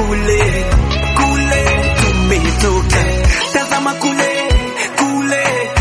kule kule tumetoka, tazama kule kule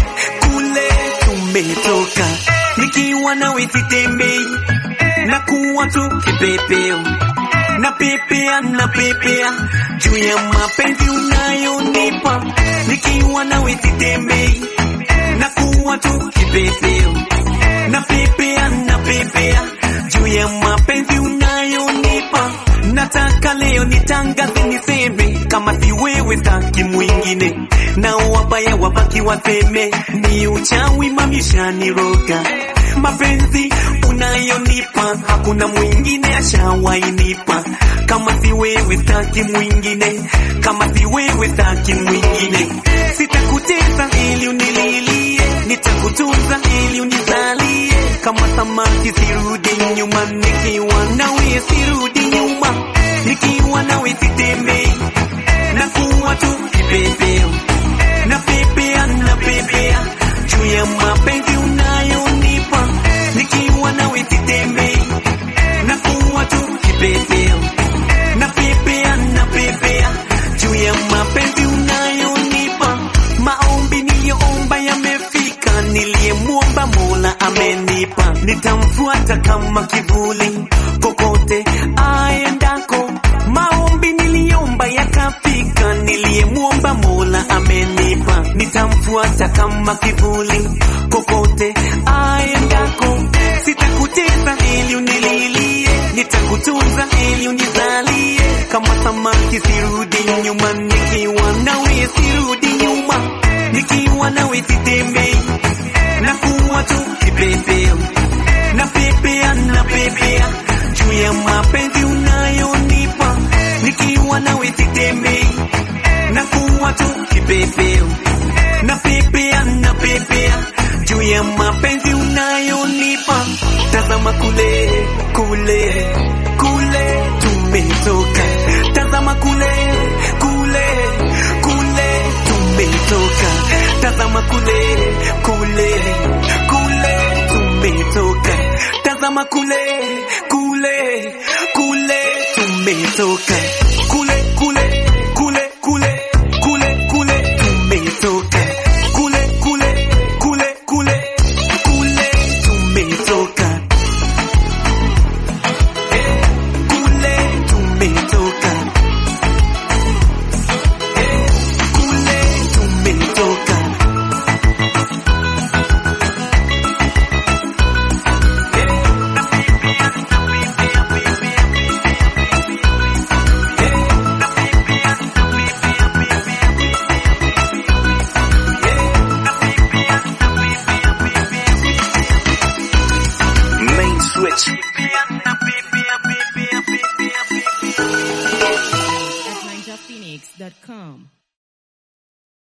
kule tumetoka, nikiwa nawe sitembei na kuwa tu kipepeo na pepea na pepea juu ya mapenzi unayonipa, nikiwa nawe sitembei na kuwa tu kipepeo na pepea na pepea juu ya mapenzi unayonipa. Nataka leo nitangaze niseme, kama si wewe staki mwingine, na wabaya wabaki waseme ni uchawi mamishaniroga. Mapenzi unayonipa hakuna mwingine ashawainipa, kama si wewe staki mwingine, kama si wewe staki mwingine. Sitakutesa ili unililie, nitakutunza ili unizalie, kama samaki sirudi nyuma, nikiwa nawe sirudi nyuma, nikiwa nawe sitembei na kuwa tu kipepeo na pepea na pepea juu ya mapenzi unayonipa, nikiwa nawe sitembei na kuwa tu kipepeo na pepea na pepea juu ya mapenzi unayonipa. Maombi niliyoomba yamefika, niliyemwomba Mola amenipa, nitamfuata kama kivuli kokote aendako. Maombi niliomba yakafika, niliyemwomba Mola amenipa, nitamfuata kama kivuli kokote aendako. Sitakutesa ili unililie, nitakutunza ili unizalie, kama samaki sirudi nyuma, nikiwa nawe sirudi nyuma, nikiwa nawe sitembei na kuwa tu kipepeo na pepea na pepea juu ya mapenzi unayonipa, nikiwa nawe sitembei na kuwa tu kipepeo na pepea na pepea juu ya mapenzi unayonipa. Tazama kule kule kule tumetoka, tazama kule kule kule tumetoka, tazama kule kule kule tumetoka, tazama kule kule kule tumetoka, kule kule kule kule kule kule tumetoka, kule kule kule kule kule tumetoka, Eh, kule tumetoka, Eh, kule tumetoka. Main switch. at ninjaphoenix.com.